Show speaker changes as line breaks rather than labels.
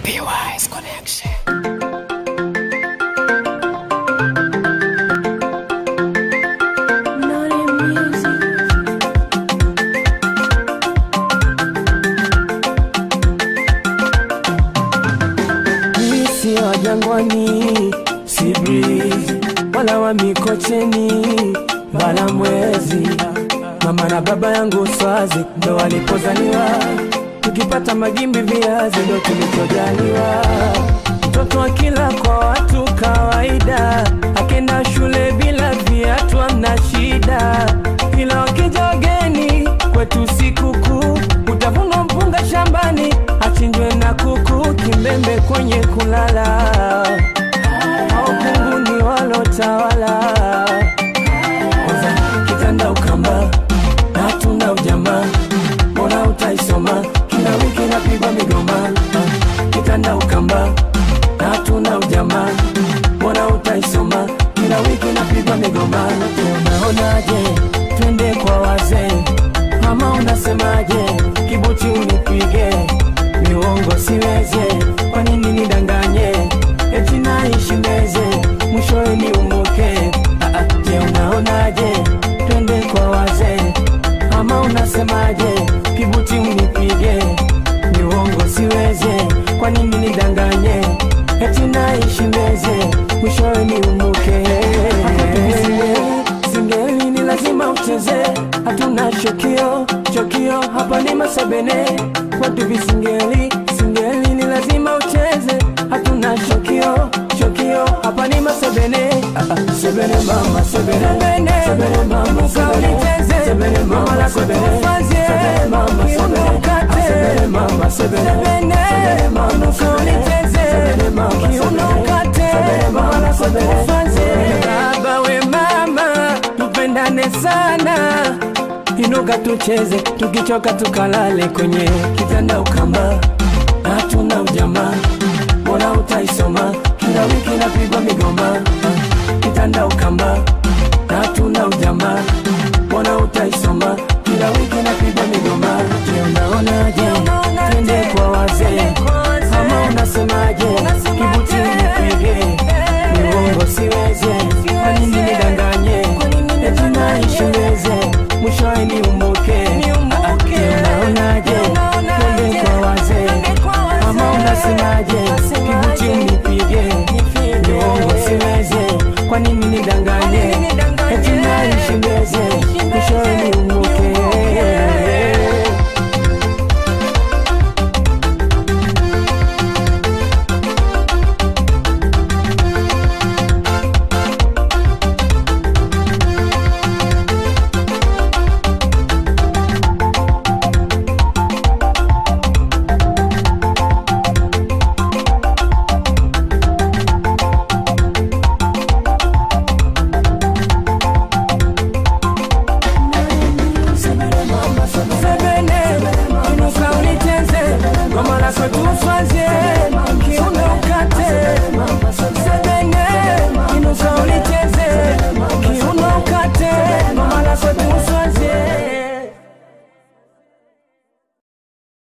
PY's Connection.
Mimi si wa jangwani, si breeze wala wa mikocheni, bala mwezi. Mama na baba yangu swazi ndo walipozaliwa, tukipata magimbi viazi ndo tulichojaliwa. Mtoto wa kila kwa watu kawaida, akenda shule bila viatu amna shida, ila wakija wageni kwetu sikukuu, utavunwa mpunga shambani, achinjwe na kuku, kimbembe kwenye kulala, au kunguni walotawala kwanza kitanda ukamba na hatuna ujamaa, mbona utaisoma kila wiki napigwa migoma Ah, kitanda ukamba na hatuna ujamaa, mbona utaisoma kila wiki napigwa migoma Unaonaje twende kwa wazee ama unasemaje? Kibuti unipige miuongo siweze, kwa nini nidanganye? Eti naishi meze mwishowe niumuke. Ah, ah, Je, unaonaje twende kwa wazee ama unasemaje? Kibuti unipige miuongo siweze, kwa nini nidanganye? Eti naishi meze mwishowe niumuke. Singeli ni lazima ucheze, hatuna shokio chokio, hapa ni masebene kwetu visingeli. Singeli ni lazima ucheze, hatuna shokio chokio, hapa ni masebene. Ah, ah, sebene mama sebene sebene mama sebene sebene mama sebene sebene mama sebene sebene mama sebene sebene mama sebene sebene mama sebene mama sebene baba we mama tupendane sana inuka tucheze tukichoka tukalale kwenye kitanda ukamba na hatuna ujamaa mbona utaisoma kila wiki napigwa migoma Ah, kitanda ukamba na hatuna ujamaa mbona utaisoma kila wiki napigwa migoma je unaonaje twende kwa wazee ama unasemaje kibuti nipige miuongo siweze kwa nini nidanganye eti naishi weze mwishowe niumbuke Ah, je unaonaje twende kwa wazee ama unasemaje